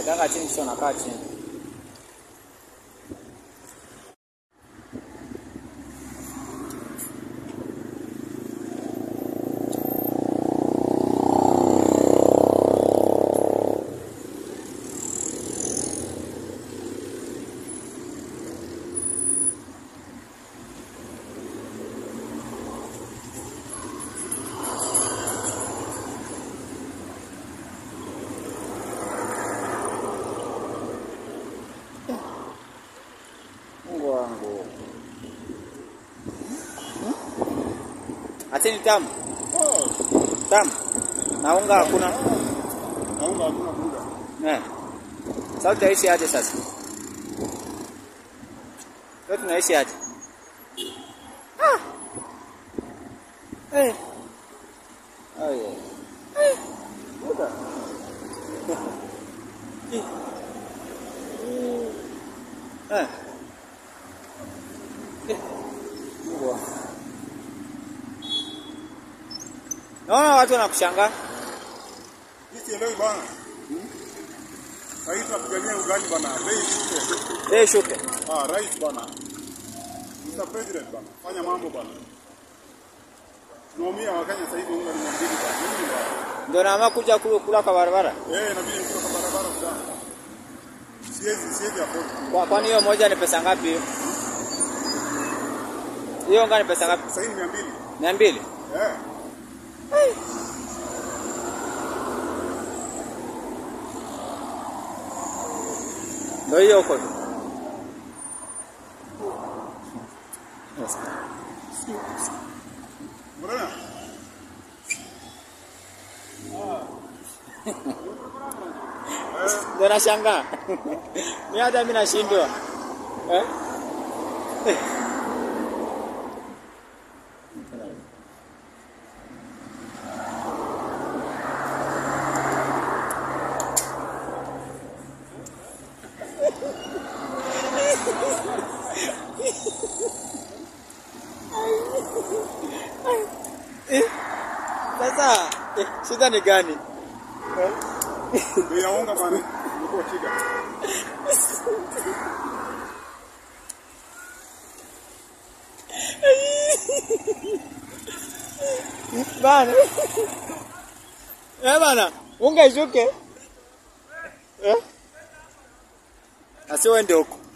Kanga chini kisha unakaa chini. Mungu wangu. Ati ni tamu. Oh, Tamu. Na unga hakuna. naunga hakuna buda. Eh. Sasa tutaishi aje sasa? Leo tunaishi aje? Ah. Eh. Oh yeah. Eh. Buda. Eh. Eh. Mungu wangu. Naona watu wanakushangaa. Hii sielewi bana. Sasa tunapigania ugali bana. Bei shuke. Eh, shuke. Ah, rais bana. Mr. President bana. Fanya mambo bana. Tunaumia Wakenya sasa hivi unga ni mia mbili bana. Nini bana? Ndio naamua kuja kula kula kwa barabara. Eh, inabidi nitoka kwa barabara bana. Siwezi siwezi afford. Kwa kwani hiyo moja ni pesa ngapi hiyo? Hiyo unga ni pesa ngapi? Sasa hii ni mia mbili. Mia mbili. Eh. Ndio hiyo huko. tu. Mbona? Ndio nashangaa. Mimi hata mimi nashindwa. Eh? Eh, Sasa eh, shida ni gani? Eh? Bei ya unga bana. Imekuwa shida. Bana. Eh bana, unga ishuke. Eh? Asiwe ndio huko.